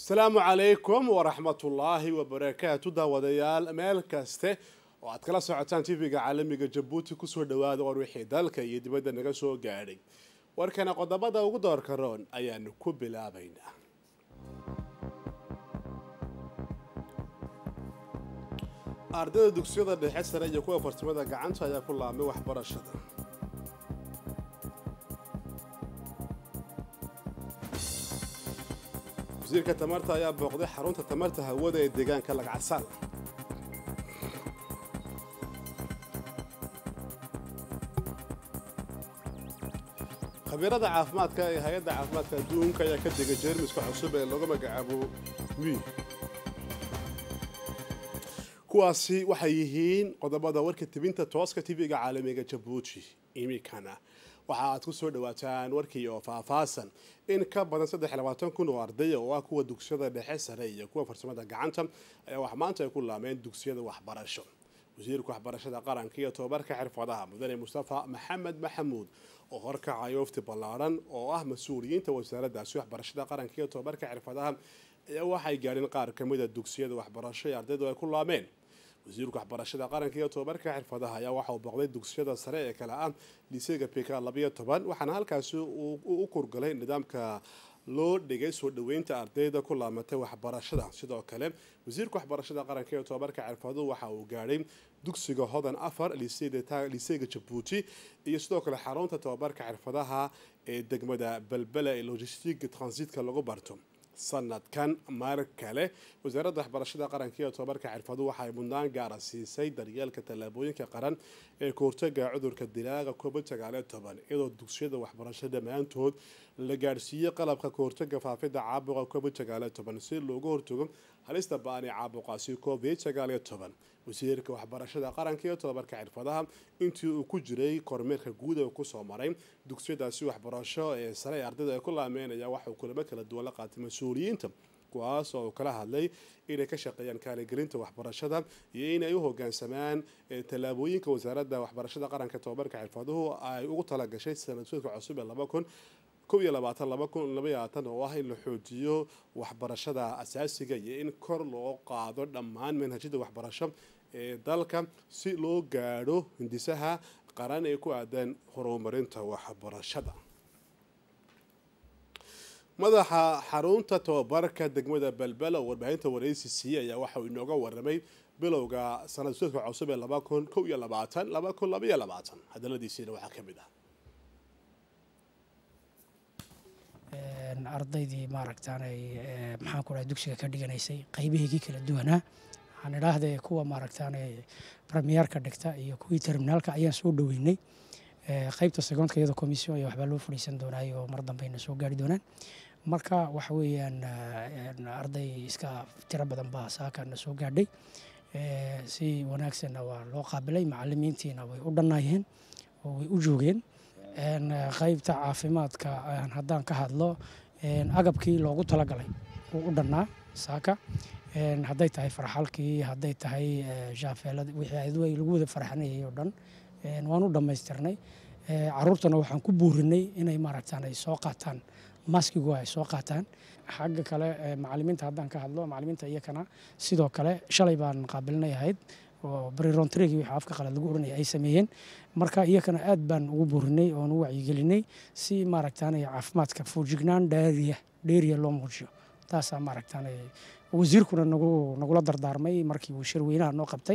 asalaamu calaykum waraxmatullaahi wabarakaatu daawadayaal meel kaste oo aad kala socotaan tv-ga caalamiga jabuuti kusoo dhawaada war wixii dalka iyo dibadda naga soo gaadhay warkana qodobada ugu doorka roon ayaanu ku bilaabaynaa ardayda dugsiyada dhexe sare iyo kuwa farsamada gacanta ayaa ku laabmay waxbarashada wasiirka tamarta ayaa booqday xarunta tamarta hawada ee deegaanka lagcasaan khabiirada caafimaadka ee hay-adda caafimaadka adduunka ayaa ka degay jeermiska cusub ee lagu magacaabo wi kuwaasi waxay yihiin qodobada warka tebinta tooska tv-ga caalamiga jabuuti imikana waxa aad ku soo dhawaataan warkii oo faahfaasan in ka badan saddex labaatan kun oo ardaya oo ah kuwa dugsiyada dhexe sare iyo kuwa farsamada gacanta ayaa wax maanta ay ku laameen dugsiyada waxbarasho wasiirka waxbarashada qaranka iyo tobabarka xirfadaha mudane mustafa maxamed maxamuud oo horkacay wafti ballaaran oo ah mas-uuliyiinta wasaaraddaasi waxbarashada qaranka iyo tobabarka xirfadaha ayaa waxay gaadheen qaar kamida dugsiyada waxbarasho ee ardaydu ay ku laameen wasiirka waxbarashada qaranka iyo tobabarka xirfadaha ayaa waxa uu booqday dugsiyada sare ee kale ah liiseyga pika labayo toban waxaana halkaasi uu u kurgalay nidaamka loo dhigay soo dhaweynta ardayda ku laamatay waxbarashada sidoo kale wasiirka waxbarashada qaranka iyo tobabarka xirfaduhu waxa uu gaadhay dugsiga hodan afar liiseyga jabuuti iyo sidoo kale xarunta tobabarka xirfadaha ee degmada belbela ee logistiga transitka lagu barto sanadkan mar kale wasaaradda waxbarashada qaranka iyo tobabarka xirfadu waxay mudnaan gaara siisay daryeelka tallaabooyinka qaran ee kahortaga cudurka dilaaga covid sagaaliyo toban iyadoo dugsiyada waxbarasho dhammaantood la gaadhsiiyey qalabka kahortaga faafida caabuqa covid sagaaliyo toban si looga hortago halista ba-an ee caabuqaasi covid sagaaliyo toban wasiirka waxbarashada qaranka iyo tobabarka xirfadaha intii uu ku jiray kormeerka guud ee kusoo maray dugsiyadaasi waxbarasho ee sare ee ardayda ay ku laameenaya waxauu kulamo kala duwan la qaatay mas-uuliyiinta kuwaas oo uu kala hadlay inay ka shaqeeyaan kaaligelinta waxbarashada iyo inay u hogaansamaan tallaabooyinka wasaaradda waxbarashada qaranka tobabarka xirfaduhu ay ugu talagashay sanadsuudka cusub ee laba kun kow iyo labaatan laba kun labayaatan oo ah in la xoojiyo waxbarashada asaasiga iyo in kor loo qaado dhammaan manhajyada waxbarasho ee dalka si loo gaadho hindisaha qaran ee ku aadan horumarinta waxbarashada madaxa xarunta tobabarka degmada belbela oo warbaahinta waraysi siiyey ayaa waxa uu inooga waramay bilowga sanad suudka cusub ee laba kun kow iyo labaatan laba kun labaiyo labaatan hadaladiisiina waxaa ka mid ah ardaydii maaragtaanay maxaan ku dhahay dugsiga ka dhiganaysay qaybaheygii kala duwanaa waxaan idhaahday kuwa maaragtaanay premierka dhigta iyo kuwii terminaalka ayaan soo dhoweynay qaybta segoondka iyadoo commission iyo waxbaa loo fadhiisan doonaay oo mar dambeyna soo gaari doonaan marka waxa weeyaan arday iska tiro badan baa saakana soo gaadhay si wanaagsanna waa loo qaabilay macalimiintiina way u dhannaayeen oo way u joogeen qaybta caafimaadka haddaan ka hadlo agabkii loogu talagalay wuu u dhannaa saaka hadday tahay farxalkii hadday tahay shaafeelada wixii lagu wada farxanayay oo dhan waan u dhammaystirnay caruurtana waxaan ku buurinay inay maaragtaan ay soo qaataan maskigu ay soo qaataan xagga kale macalimiinta haddaan ka hadlo macalimiinta iyakana sidoo kale shalay baan qaabilinay ahayd oo brirontrigi wixii afka qalad lagu oranaya ay sameeyeen marka iyakana aad baan ugu buurinay oon u wacyigelinay si maaragtaanay caafimaadka foojignaan dheeriya dheeriya loo muujiyo taasaa maaragtaanay wasiirkuna nagu nagula dardaarmay markii uu shirweynaha noo qabtay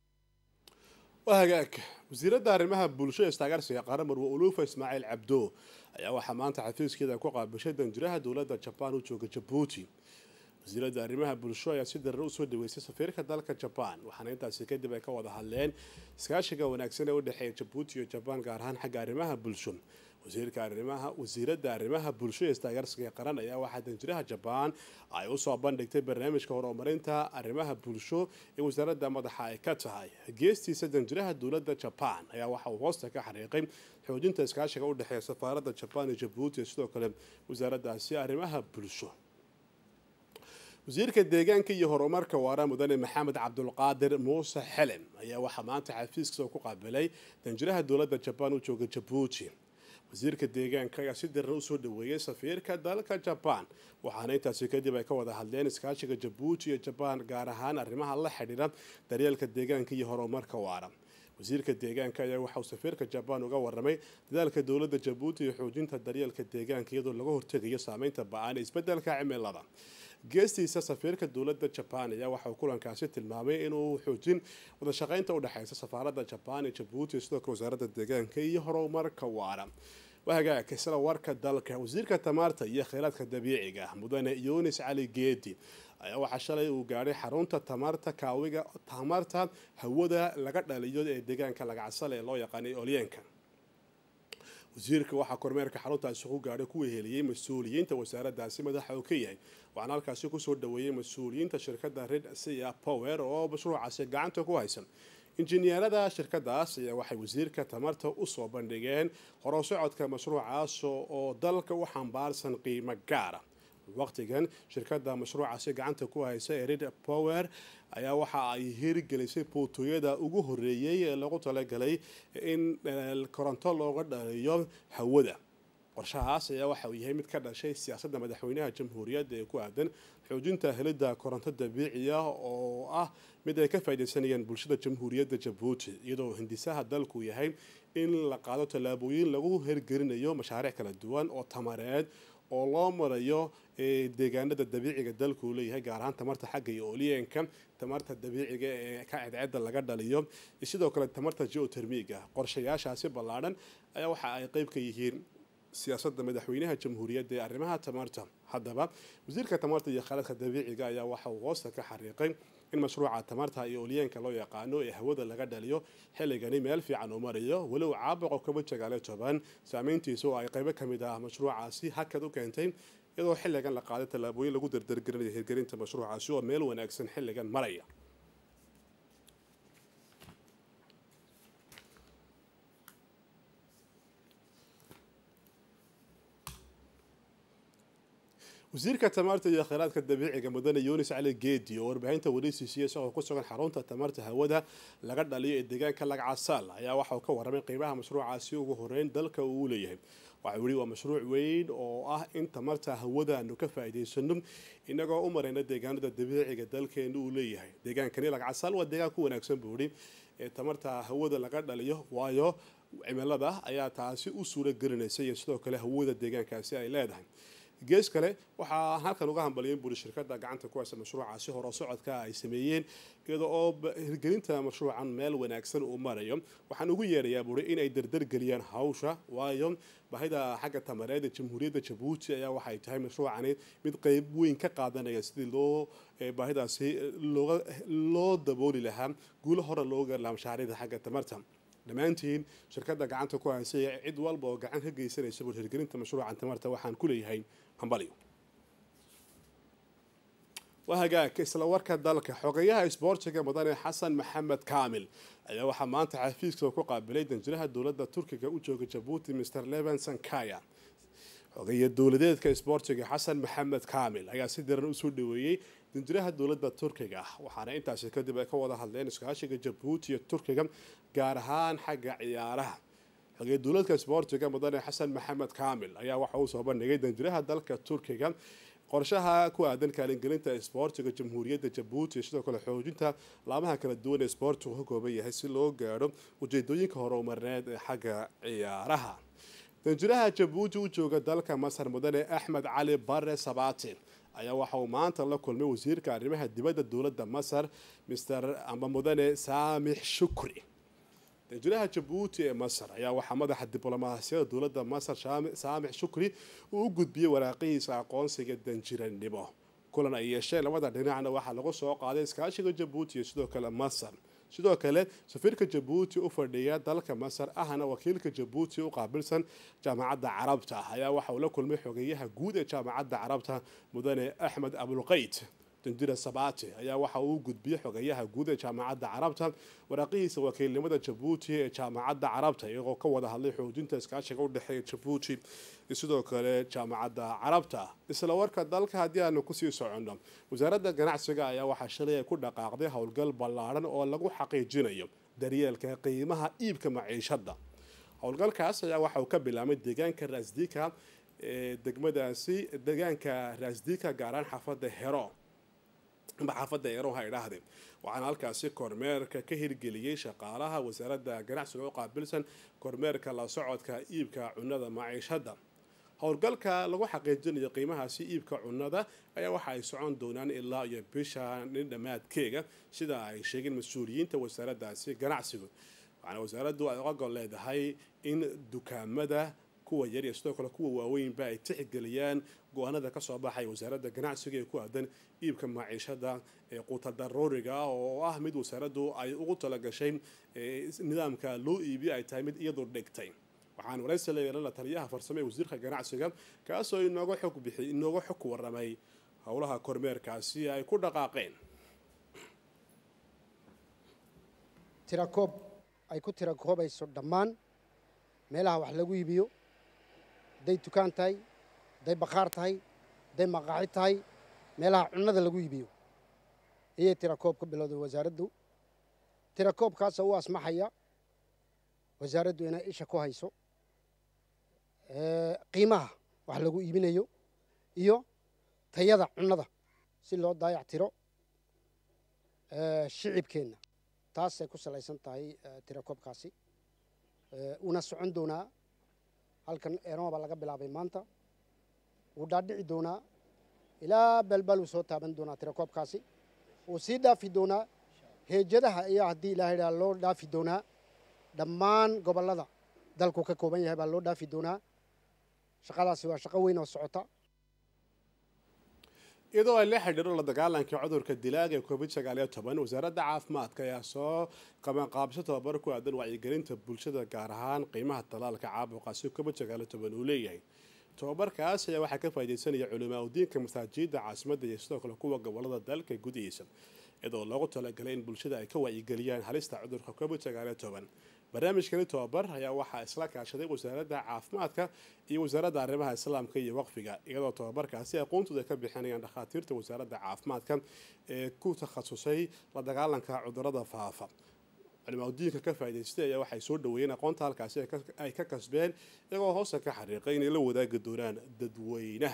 waa hagaag wasiiradda arrimaha bulshada istaagaarsiga qaran marwe uluufa ismaaciil cabdo ayaa waxaa maanta xafiiskeeda ku qaabishay danjiraha dowladda jabaan u jooga jabuuti wasiiradda arrimaha bulsho ayaa si darar usoo dhaweysay safiirka dalka jabaan waxaana intaasi kadib ay ka wada hadleen iskaashiga wanaagsan ee u dhexeeya jabuuti iyo jabaan gaar ahaan xagga arrimaha bulsho wasiirka arrimaha wasiiradda arrimaha bulsho ee istaagaarsiga qaran ayaa waxaa danjiraha jabaan ay usoo bandhigtay barnaamijka horumarinta arrimaha bulsho ee wasaaradda madaxa ay ka tahay geestiisa danjiraha dowladda jabaan ayaa waxa uu hoosta ka xariiqay xoojinta iskaashiga u dhexeeya safaaradda jabaan iyo jabuuti iyo sidoo kale wasaaraddaasi arrimaha bulsho wasiirka deegaanka iyo horumarka waara mudane maxamed cabdulqaadir muuse xelem ayaa waxaa maanta xafiiskiisa ku qaabilay danjiraha dowladda jabaan u jooga jabuuti wasiirka deegaanka ayaa si daran usoo dhaweeyey safiirka dalka jabaan waxaana intaasi kadib ay ka wada hadleen iskaashiga jabuuti iyo jabaan gaar ahaan arrimaha la xidhiidha daryeelka deegaanka iyo horumarka waara wasiirka deegaanka ayaa waxauu safiirka jabaan uga waramay dadaalka dowladda jabuuti iyo xoojinta daryeelka deegaanka iyadoo laga hortegayo saameynta ba-aan ee isbedelka cimilada geestiisa safiirka dowladda jabaan ayaa waxauu kulankaasi tilmaamay inuu xoojin wadashaqeynta udhexeysa safaaradda jabaan ee jabuuti sidoo kale wasaaradda deegaanka iyo horumarka waara wahagaag isla warka dalka wasiirka tamaarta iyo kheyraadka dabiiciga mudane yunis cali geedi ayaa waxaa shalay uu gaadhay xarunta tamarta kaawiga tamarta hawada laga dhaliyo ee deegaanka lagacsale ee loo yaqaanay olyeenka wasiirka waxaa kormeerka xaruntaasi ku gaadhay ku weheliyey mas-uuliyiinta wasaaraddaasi madaxa uu ka yahay waxaana halkaasi kusoo dhaweeyey mas-uuliyiinta shirkadda red sia power oo mashruucaasi gacanta ku haysan injineerada shirkadaas ayaa waxay wasiirka tamarta usoo bandhigeen horosocodka mashruucaas oo dalka u xambaarsan qiimo gaara waqtigan shirkada mashruucaasi gacanta ku haysa ee red power ayaa waxa ay hirgelisay bootooyada ugu horeeyey ee lagu talagalay in koronto looga dhaliyo hawada qorshahaas ayaa waxa uu yahay mid ka dhashay siyaasadda madaxweynaha jamhuuriyadda ee ku aadan xoojinta helidda koronto dabiiciya oo ah mid ay ka faaidaysanayaan bulshada jamhuuriyadda jabuuti iyadoo hindisaha dalku yahay in la qaado tallaabooyin lagu hirgelinayo mashaariic kala duwan oo tamareed oo loo marayo deegaanada dabiiciga dalku uu leeyahay gaar ahaan tamarta xagga iyo ooliyeenka tamarta dabiiciga ee ka cadceeda laga dhaliyo sidoo kale tamarta geotermiga qorshayaashaasi ballaadhan ayaa waxa ay qeyb ka yihiin siyaasadda madaxweynaha jamhuuriyadda ee arrimaha tamarta haddaba wasiirka tamarta iyo khaaladka dabiiciga ayaa waxa uu hoosta ka xariiqay in mashruuca tamarta iyo olyeenka loo yaqaano ee hawada laga dhaliyo xilligani meel fiican uu marayo walow caabuqo kaba jagaale toban saameyntiisa oo ay qaybo ka mid ah mashruucaasi hakad u keentay iyadoo xilligan la qaaday tallaabooyin lagu dardargelinayo hirgelinta mashruucaasi oo meel wanaagsan xilligan maraya wasiirka tamarta iyo kheyraadka dabiiciga mudane yunis cali geedi oo warbaahinta wareysiisiya isagoo ku sugan xarunta tamarta hawada laga dhaliyo ee deegaanka lagcasaal ayaa waxa uu ka waramay qiimaha mashruucaasi ugu horeyn dalka uu leeyahay waxau yihi waa mashruuc weyn oo ah in tamarta hawada aanu ka faa'iidaysano inagoo u marayna deegaanada dabiiciga dalkeena uu leeyahay deegaankani lagcasaal waa deegaan ku wanaagsan buu ihi ee tamarta hawada laga dhaliyo waayo cimilada ayaa taasi u suura gelinaysa iyo sidoo kale hawada deegaankaasi ay leedahay gees kale waxaa halkan uga hambaliyeen buri shirkada gacanta ku haysa mashruucaasi horo socodka ay sameeyeen iyada oo hirgelinta mashruucan meel wanaagsan uu marayo waxaan ugu yeerayaa buri inay dardargeliyaan hawsha waayo baahida xagga tamareed ee jamhuuriyadda jabuuti ayaa waxay tahay mashruucani mid qeyb weyn ka qaadanaya sidii loo baahidaasi loo dabooli lahaa guulo hore loo gaari lahaa mashaariicda xagga tamarta dhammaantiin shirkadda gacanta ku haysay cid walba oo gacan ka geysanaysa bur hirgelinta mashruucan tamarta waxaan ku leeyahay hambalyo waa hagaag isla warka dalka xogeyaha isboortiga mudane xasan maxamed kaamil ayaa waxaa maanta xafiiska ku qaabilay danjiraha dowladda turkiga u jooga jabuuti mr levenson kaya xogeya dowladeedka isboortiga xasan maxamed kaamil ayaa si daran usoo dhaweeyey danjiraha dowladda turkiga waxaana intaasi kadib ay ka wada hadleen iskaashiga jabuuti iyo turkiga gaar ahaan xagga ciyaaraha xogey dowladka isboortiga mudane xasan maxamed kaamil ayaa waxa uu soo bandhigay danjiraha dalka turkiga qorshaha ku aadan kaalingelinta isboortiga jamhuuriyadda jabuuti sidoo kale xoojinta laamaha kala duwan ee isboortigu ka kooban yahay si loo gaadho ujeedooyinka horumarneed ee xagga ciyaaraha danjiraha jabuuti u jooga dalka masar mudane axmed cali bare sabati ayaa waxa uu maanta la kulmay wasiirka arrimaha dibadda dowladda masar mr amba mudane saamix shukri danjiraha jabuuti ee masar ayaa waxaa madaxa diblomaasiyada dowladda masar saamix shukri uu u gudbiyey waraaqihiisa aqoonsiga danjiranimo kulan ay yeesheen labada dhinacna waxaa lagu soo qaaday iskaashiga jabuuti iyo sidoo kale masar sidoo kale safiirka jabuuti u fadhiya dalka masar ahna wakiilka jabuuti u qaabilsan jaamacadda carabta ayaa waxa uu la kulmay xogeyaha guud ee jaamacadda carabta mudane axmed abulqayd danjira sabati ayaa waxa uu gudbiyey xogeyaha guud ee jaamacadda carabta waraaqihiisa wakiilnimada jabuuti ee jaamacadda carabta iyagoo ka wada hadlay xoojinta iskaashiga udhexeeya jabuuti iyo sidoo kale jaamacadda carabta isla warka dalka haddii aanu kusii soconno wasaaradda ganacsiga ayaa waxaa shalay ay ku dhaqaaqday howlgal ballaadhan oo lagu xaqiijinayo daryeelka qiimaha iibka maciishadda howlgalkaas ayaa waxa uu ka bilaabmay deegaanka raasdika ee degmadaasi deegaanka raasdika gaaraan xaafadda hero amba xaafadda hero ha idhaahdeen waxaana halkaasi kormeerka ka hirgeliyey shaqaalaha wasaaradda ganacsiga u qaabilsan kormeerka la socodka iibka cunada maciishadda howlgalka lagu xaqiijinayo qiimahaasi iibka cunnada ayaa waxa ay socon doonaan ilaa iyo bisha nin dhammaadkeega sida ay sheegeen mas-uuliyiinta wasaaraddaasi ganacsigu waxaana wasaaraddu ay ogol leedahay in dukaamada kuwa yar iyo sidoo kale kuwa waaweynba ay tixgeliyaan go-aanada kasoo baxay wasaaradda ganacsiga ee ku aadan iibka maciishada ee quuta daruuriga oo ah mid wasaaraddu ay ugu talagashay nidaamka loo iibiyo ay tahay mid iyadu dhigtay waxaan waraysi la yeelana taliyaha farsamo ee wasiirka ganacsiga kaasoo inooga xog bixi inooga xog waramay howlaha kormeerkaasi ay ku dhaqaaqeen tirakoob ay ku tirakoobayso dhammaan meelaha wax lagu iibiyo hadday dukaan tahay hadday bakhaar tahay hadday maqaaxi tahay meelaha cunnada lagu iibiyo ayay tirakoob ka bilowday wasaaraddu tirakoobkaasoo u asmaxaya wasaaraddu inay isha ku hayso qiimaha wax lagu iibinayo iyo tayada cunnada si loo daayac tiro shicibkeenna taasay ku salaysan tahay tirakoobkaasi uuna socon doonaa halkan eeroma baa laga bilaabay maanta wuu dhaadhici doonaa ilaa balbal uu soo taaban doonaa tirakoobkaasi wuu sii dhaafi doonaa heejadaha ayaa haddii ilaahay dhaa loo dhaafi doonaa dhammaan gobollada dalku ka kooban yahay baa loo dhaafi doonaa shaqadaasi waa shaqo weyn oo socota iyadoo ay la xidhiiro la dagaalanka cudurka dilaaga ee covid sagaaliyo toban wasaaradda caafimaadka ayaa soo qabanqaabisho tababar ku aadan wacyigelinta bulshada gaar ahaan qiimaha talaalka caabuqaasi covid sagaaliyo toban uu leeyahay tobabarkaas ayaa waxaa ka faaideysanaya culimaa udiinka masaajida caasimadda iyo sidoo kale kuwa gobolada dalka gudihiisa iyadoo loogu talagalay in bulshada ay ka wacyigeliyaan halista cudurka covid sagaaliyo toban barnaamijkani tobabar ayaa waxaa isla kaashaday wasaaradda caafimaadka iyo wasaaradda arrimaha islaamka iyo waqfiga iyadoo tobabarkaasi aqoontooda ka bixinayaan dhakhaatiirta wasaaradda caafimaadka ee ku takhasusay la dagaalanka cudurada faafa culimaadudiinka ka faa'idaystay ayaa waxay soo dhaweeyeen aqoonta halkaasi ay ka kasbeen iyagoo hoosta ka xariiqay inay la wadaagi doonaan dadweynaha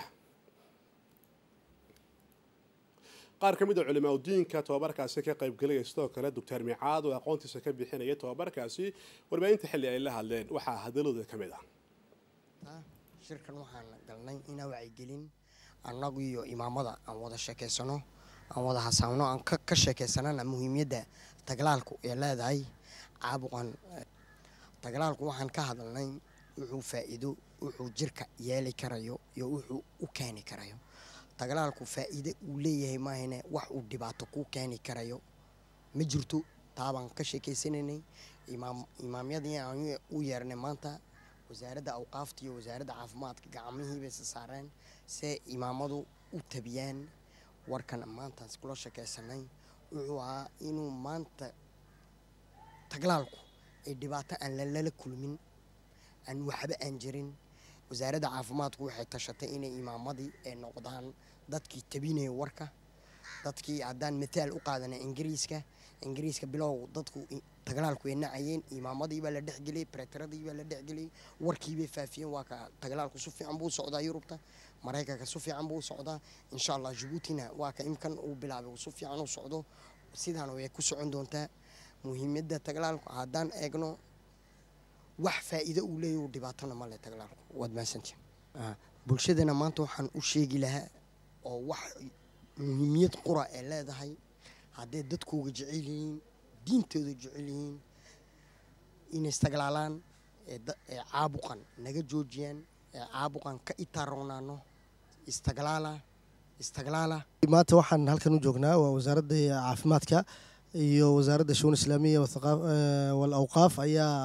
qaar ka mid a culimaadudiinka tobabarkaasi ka qaybgelaya sidoo kale doctor micaad oo aqoontiisa ka bixinaya tobabarkaasi warbaahinta xilli ay la hadleen waxaa hadalooda ka mid ah shirkan waxaan galnay inaa wacyigelin annagu iyo imaamada aan wada sheekeysano aan wada hasaamno aan ka sheekeysanana muhiimiyadda taglaalku ee leedahay caabuqan taglaalku waxaan ka hadalnay wuxuu faa'iido wuxuu jirka yeeli karayo iyo wuxuu u keeni karayo taglaalku faa'iide uu leeyahay maahane wax uu dhibaato kuu keeni karayo ma jirto taabaan ka sheekeysanaynay imaamyadii aan u yeernay maanta wasaaradda awqaafta iyo wasaaradda caafimaadka gacmihiibay sa saareen see imaamadu u tabiyaan warkan maantaas kula sheekeysanay wuxuu ahaa inuu maanta taglaalku ay dhibaato aan lalala kulmin aan waxba aan jirin wasaaradda caafimaadku waxay tashatay inay imaamadii ay noqdaan dadkii tabinaya warka dadkii haddaan mataal u qaadanay ingiriiska ingiriiska bilow dadku taglaalku ay nacayeen imaamadii baa la dhexgeliyey bretaradii baa la dhexgeliyey warkiibay faafiyeen waa ka taglaalku si fiican buu socdaa yurubta maraykanka si fiican buu socdaa insha allah jabuutina waa ka imkan uu bilaabay si fiican u socdo sidaana way ku socon doontaa muhiimadda taglaalku haddaan eegno wax faa'iido uu leeyahy dhibaatona male taglaalku waad mahadsantiin bulshadana maanta waxaan u sheegi lahaa oo wax muhiimiyad qura ee leedahay hadday dadkooga jecel yihiin diintooda jecel yihiin inay istaglaalaan ee caabuqan naga joojiyaan ee caabuqan ka itaaronaano istaglaala istaglaala maanta waxaan halkan u joognaa waa wasaaradda caafimaadka iyo wasaaradda shuun islaamiya wal awqaaf ayaa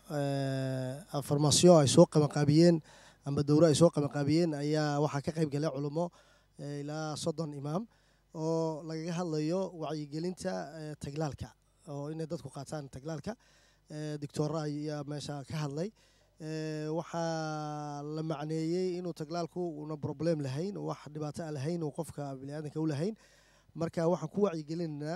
farmasiyo ay soo qabanqaabiyeen amba dowro ay soo qabanqaabiyeen ayaa waxaa ka qayb galay culummo ilaa soddon imaam oo lagaga hadlayo wacyigelinta taglaalka oo inay dadku qaataan taglaalka doctora ayaa meesha ka hadlay waxaa la macneeyey inuu taglaalku una problem lahayn wax dhibaato aan lahayn uu qofka biniaadanka u lahayn marka waxaan ku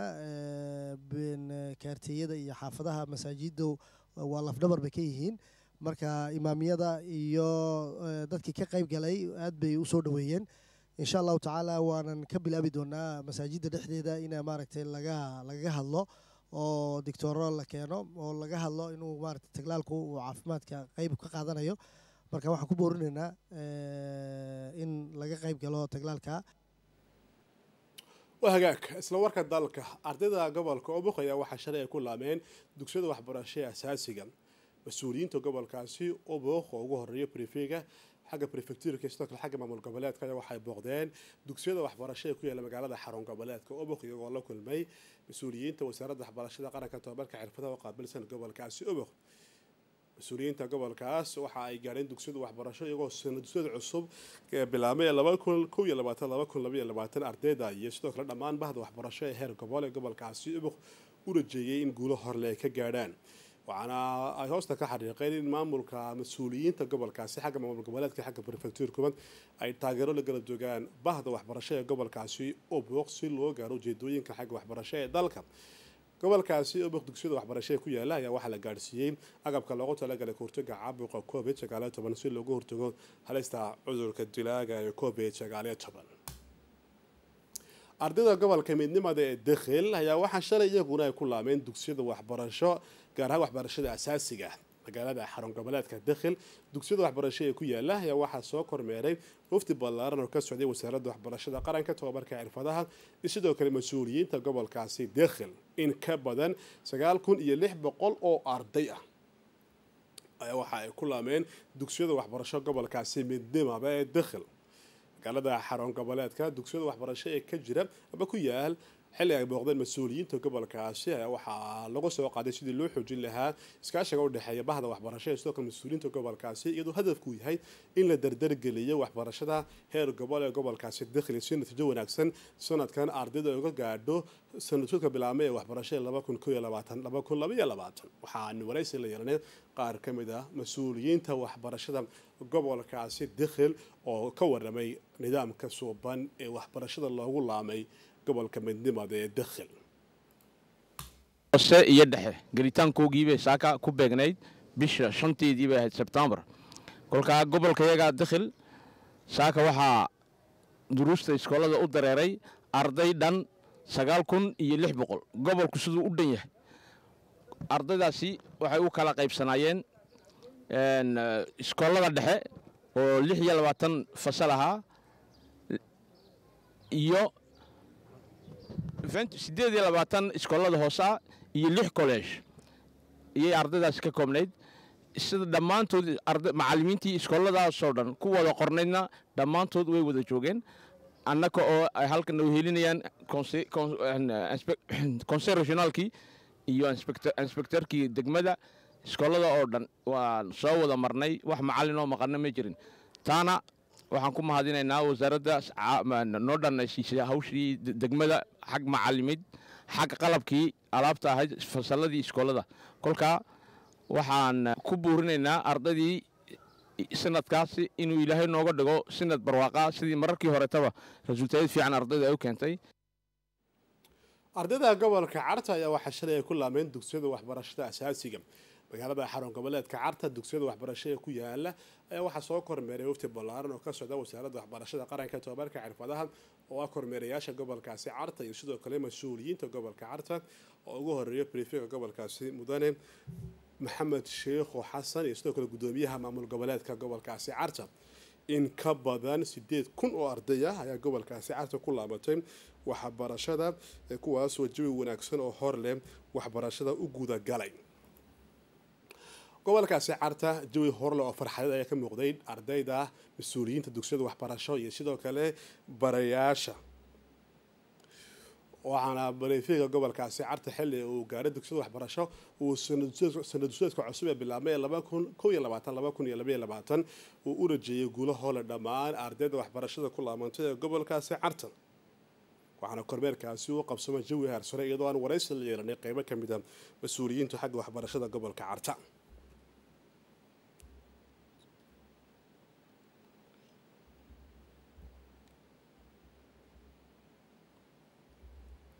wacyigelinaynaa kaarteeyada iyo xaafadaha masaajidda waa lafdhabar bay ka yihiin marka imaamiyada iyo dadkii ka qayb galay aad bay u soo dhoweeyeen insha allahu tacaala waanan ka bilaabi doonaa masaajidda dhexdeeda ina maaragtay laga lagaga hadlo oo dictoro la keeno oo laga hadlo inuu maaragtay taglaalku uu caafimaadka qayb ka qaadanayo marka waxaan ku boorinaynaa in laga qayb galo taglaalka waa hagaag isla warka dalka ardayda gobolka obok ayaa waxaa shalay ay ku laameen dugsiyada waxbarasho ee asaasiga mas-uuliyiinta gobolkaasi obok oo ugu horeeya brefega xagga prefecturka sidoo kale xagga maamul goboleedka ayaa waxay booqdeen dugsiyada waxbarasho ee ku yaala magaalada xarun goboleedka obok iyagoo la kulmay mas-uuliyiinta wasaaradda waxbarashada qaranka tobabarka xirfadaha oo qaabilsan gobolkaasi obok mas-uuliyiinta gobolkaas waxa ay gaadheen dugsiyada waxbarasho iyagoo sanadusyada cusub ee bilaabmay laba kun kow iyo labaatan laba kun labaiyo labaatan ardayda iyo sidoo kale dhammaan bahda waxbarasho ee heer gobol ee gobolkaasi ubuk u rajeeyay in guulo horle ay ka gaadhaan waxaana ay hoosta ka xariiqeen in maamulka mas-uuliyiinta gobolkaasi xagga maamul goboleedka xagga prefectuurkuba ay taageero la gala joogaan bahda waxbarasho ee gobolkaasi ubuk si loo gaaro ujeedooyinka xagga waxbarasho ee dalka gobolkaasi ubuk dugsiyada waxbarasho ee ku yaala ayaa waxaa la gaadhsiiyey agabka loogu talagalay kahortaga caabuqa covid sagaaliyo toban si loogu hortago halista cudurka dilaaga ee covid sagaaliyo toban ardayda gobolka midnimada ee dekhil ayaa waxaa shalay iyaguna ay ku laameen dugsiyada waxbarasho gaar ahaan waxbarashada asaasiga magaalada xarun goboleedka dekhil dugsiyada waxbarasho ee ku yaala ayaa waxaa soo kormeeray wafdi ballaaran oo ka socday wasaaradda waxbarashada qaranka tobabarka xirfadaha iyo sidoo kale mas-uuliyiinta gobolkaasi dekhil in ka badan sagaal kun iyo lix boqol oo arday ah ayaa waxa ay ku laameen dugsiyada waxbarasho gobolkaasi midnimaba ee dekhil magaalada xarun goboleedka dugsiyada waxbarasho ee ka jira aba ku yaal xilli ay booqdeen mas-uuliyiinta gobolkaasi ayaa waxaa lagu soo qaaday sidii loo xoojin lahaa iskaashiga u dhexeeya bahda waxbarasho ee sidoo kale mas-uuliyiinta gobolkaasi iyadoo hadafku yahay in la dardargeliyo waxbarashada heer gobol ee gobolkaasi dakhli si natiijo wanaagsan sanadkan ardayda uga gaadho sanadsuudka bilaabmay ee waxbarashada laba kun koo iyo labaatan laba kun laba iyo labaatan waxaanu waraysi la yeelanay qaar ka mid ah mas-uuliyiinta waxbarashada gobolkaasi dakhil oo ka waramay nidaamka suuban ee waxbarashada loogu laamay gobolka midnimada ee dakhil hoose iyo dhexe gelitaankoogiibay saaka ku beegnayd bisha shanteedii bay ahayd sebtembar kolkaa gobolkayaga dakhil saaka waxaa duruusta iskoolada u dareeray arday dhan sagaal kun iyo lix boqol gobolku siduu u dhan yahay ardaydaasi waxay u kala qaybsanaayeen iskoolada dhexe oo lix iyo labaatan fasal ahaa iyo siddeed iyo labaatan iskoolada hoosaa iyo lix kolleege iyay ardaydaasi ka koobnayd sida dhammaantood macallimiintii iskooladaasoo dhan ku wada qornaydna dhammaantood way wada joogeen annaka oo ay halkan u helinayaan konser regionaalkii iyo inspektorkii degmada iskoolada oo dhan waan soo wada marnay wax macallin oo maqana ma jirin taana waxaan ku mahadinaynaa wasaaradda noo dhanaysiisay hawshii degmada xag macallimid xag qalabkii alaabta ahayd fasalladii iskoolada kolkaa waxaan ku buurinaynaa ardaydii sanadkaasi inuu ilaahay nooga dhigo sanad barwaaqa sidii mararkii horetaba rasuultayad fiican ardayda ay u keentay ardayda gobolka carta ayaa waxaa shalay ay ku laameen dugsiyada waxbarashada asaasiga magaalada xarun goboleedka carta dugsiyada waxbarasho ee ku yaala ayaa waxaa soo kormeeray wafti ballaaran oo ka socda wasaaradda waxbarashada qaranka tobabarka xirfadaha oo ah kormeerayaasha gobolkaasi carta iyo sidoo kale mas-uuliyiinta gobolka carta oo ugu horeeya brifega gobolkaasi mudane maxamed sheekho xasan iyo sidoo kale gudoomiyaha maamul goboleedka gobolkaasi carta in ka badan sideed kun oo arday ah ayaa gobolkaasi carta ku laabatay waxbarashada kuwaasoo jawi wanaagsan oo hor leh waxbarashada u gudagalay gobolkaasi carta jawi horle oo farxadeed ayaa ka muuqday ardayda mas-uuliyiinta dugsiyada waxbarasho iyo sidoo kale barayaasha waxaana baleefiga gobolkaasi carta xilli uu gaaray dugsiyada waxbarasho uu sanadsueedka cusub ee bilaabmay laba kun kow iyo labaatan laba kun iyo labaiyo labaatan uu u rajeeyay guulo hole dhammaan ardayda waxbarashada ku laabantay ee gobolkaasi carta waxaana kormeerkaasi u qabsamay jawi haarsare iyadoo aan waraysi la yeelanay qeybo ka mid a mas-uuliyiinta xagga waxbarashada gobolka carta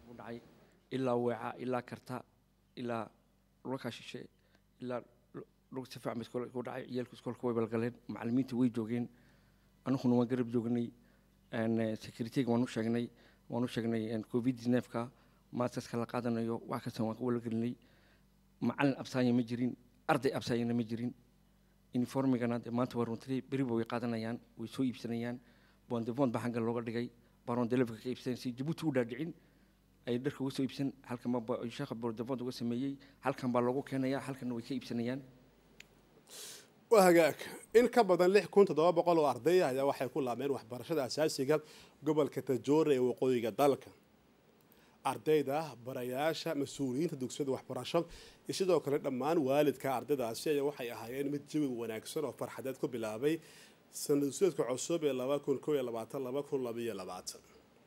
ilaa weeca ilaa karta ilaa dhulka shishe ilaa lug si fiican ba iskoolka ku dhacay ciyaalku iskoolka way balgaleen macallimiinta way joogeen anuguna waan garab joognay securityga waan u sheegnay waan u sheegnay covid neefka maaskaska la qaadanayo wax kasta waan wala gelinay macallin absaanya ma jirin arday absaanyana ma jirin uniformigana dee maanta waa runtii beriba way qaadanayaan way soo iibsanayaan bondevont baa xagga looga dhigay baron delefka ka iibsanay si jabuuti u dhaadhicin ay dharka uga soo iibsan halkan baa sheekha bondevont uga sameeyey halkan baa loogu keenaya halkanna way ka iibsanayaan waa hagaag in ka badan lix kun toddoba boqol oo arday ayaa waxay ku laabmeen waxbarashada asaasiga gobolka tajoora ee waqooyiga dalka ardayda barayaasha mas-uuliyiinta dugsiyada waxbarasho iyo sidoo kale dhammaan waalidka ardaydaasi ayaa waxay ahaayeen mid jawi wanaagsan oo farxadeed ku bilaabay sanadsuedka cusub ee laba kun ko iyo labaatan laba kun labaiyo labaatan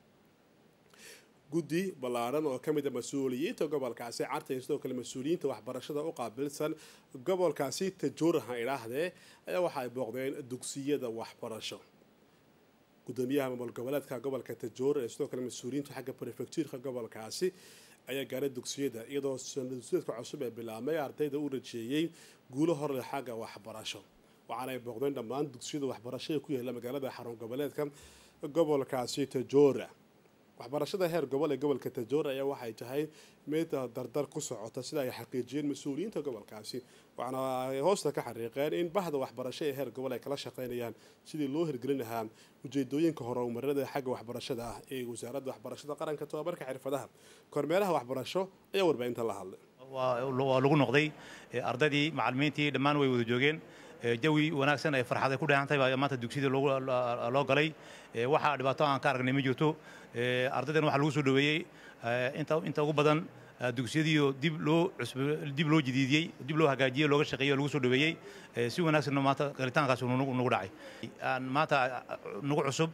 guddi ballaaran oo ka mid a mas-uuliyiinta gobolkaasi carta iyo sidoo kale mas-uuliyiinta waxbarashada u qaabilsan gobolkaasi tajouraha idhaahdee ayaa waxa ay booqdeen dugsiyada waxbarasho gudoomiyaha maamul goboleedka gobolka tajoora ee sidoo kale mas-uuliyiinta xagga prefectuurka gobolkaasi ayaa gaaray dugsiyada iyadoo sanadsuedka cusub ee bilaabmay ardayda u rajeeyey guulo horle xagga waxbarasho waxaana ay booqdeen dhammaan dugsiyada waxbarasho ee ku yaala magaalada xarun goboleedka gobolkaasi tajoora waxbarashada heer gobol ee gobolka tajoora ayaa waxay tahay mid dardar ku socota sida ay xaqiijiyeen mas-uuliyiinta gobolkaasi waxaana ay hoosta ka xariiqeen in bahda waxbarasho ee heer gobol ay kala shaqeynayaan sidii loo hirgelin lahaa ujeedooyinka horumarada xagga waxbarashada ah ee wasaaradda waxbarashada qaranka tobabarka xirfadaha kormeeraha waxbarasho ayaa warbaahinta la hadlay waa lagu noqday ardaydii macallimiintii dhammaan way wada joogeen jawi wanaagsan ay farxad ay ku dheehantahay baa maanta dugsiyada loo galay waxaa dhibaato aan ka aragnay ma jirto ardaydan waxaa lagu soo dhoweeyey inta ugu badan dugsiyadiioo dib loo dib loo jadiidiyey dib loo hagaajiyey looga shaqeeyey oo lagu soo dhoweeyey si wanaagsanna maanta galitaankaas nagu dhacay maanta nagu cusub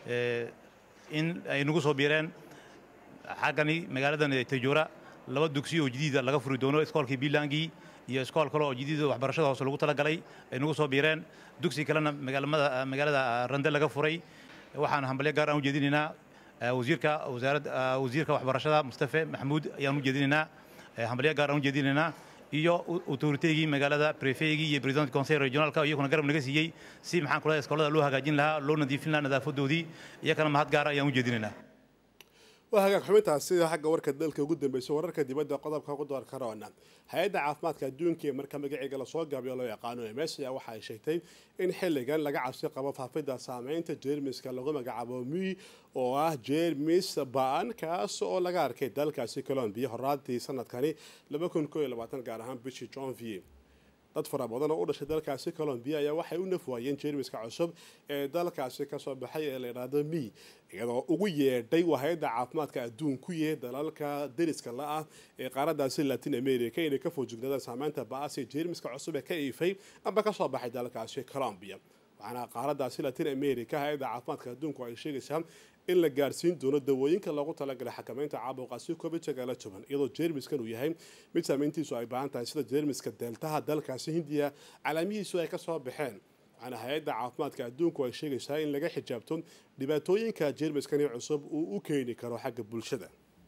in ay nagu soo biireen xaggani magaaladan tajoora laba dugsi oo jadiida laga furi doono iskoolkii biilangii iyo iskool kale oo jadiida waxbarashada hoose lagu talagalay ay nagu soo biireen dugsi kalena magaalamada magaalada rande laga furay waxaan hambalyo gaar aan u jeedinaynaa wasiirka wasaaradda wasiirka waxbarashada mustafe maxamuud ayaan u jeedinaynaa hambalyo gaar aan u jeedinaynaa iyo autoriteygii magaalada prefeygii iyo president conseil regionalka iyaguna garab naga siiyey si maxaan kula iskoolada loo hagaajin lahaa loo nadiifin lahaa nadaafadoodii iyakana mahad gaara ayaan u jeedinaynaa waa hagaag xubintaas sida xagga warka dalka ugu dambeysay wararka dibadda qodobka ugu door karoona hay-adda caafimaadka adduunka ee marka magaceega lasoo gaabiyo loo yaqaano ms ayaa waxa ay sheegtay in xilligan laga cabsi qabo faafidda saameynta jeermiska lagu magacaabo mi oo ah jeermis ba-an kaas oo laga arkay dalkaasi colombiya horaantii sanadkani gaar ahaan bishii jonvier dad fara badan oo u dhashay dalkaasi colombiya ayaa waxay u nafwaayeen jeermiska cusub ee dalkaasi kasoo baxay ee la yidhaahdo mi iyadoo ugu yeedhay hay-adda caafimaadka adduunku yee dalalka deriska la ah ee qaaradaasi latin america inay ka foojignaadaan saameynta ba-as ee jeermiska cusub ee ka iifay amba kasoo baxay dalkaasi colombiya waxaana qaaradaasi latin america hay-adda caafimaadka adduunku ay sheegaysaa in la gaarsiin doono dawooyinka loogu talagalay xakameynta caabuqaasi covid sagaala toban iyadoo jeermiskan uu yahay mid saameyntiisu ay baahan tahay sida jeermiska deeltaha dalkaasi hindiya calaamihiisu ay kasoo baxeen waxaana hay-adda caafimaadka adduunku ay sheegaysaa in laga xijaabto dhibaatooyinka jeermiskani cusub uu u keeni karo xagga bulshada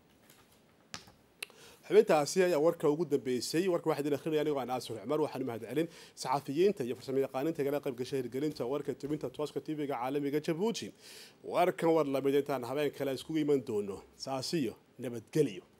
xubintaasi ayaa warka ugu dambeysay warka waxaa idin akhrinaya anigoo aan aasir cumar waxaan u mahad celin saxafiyiinta iyo farsamayaqaaninta kala qayb gashay hirgelinta warka tubinta tooska tv-ga caalamiga jabuuti warkan war lamid intaan habeen kale iskugu iman doono saasiyo nabadgelyo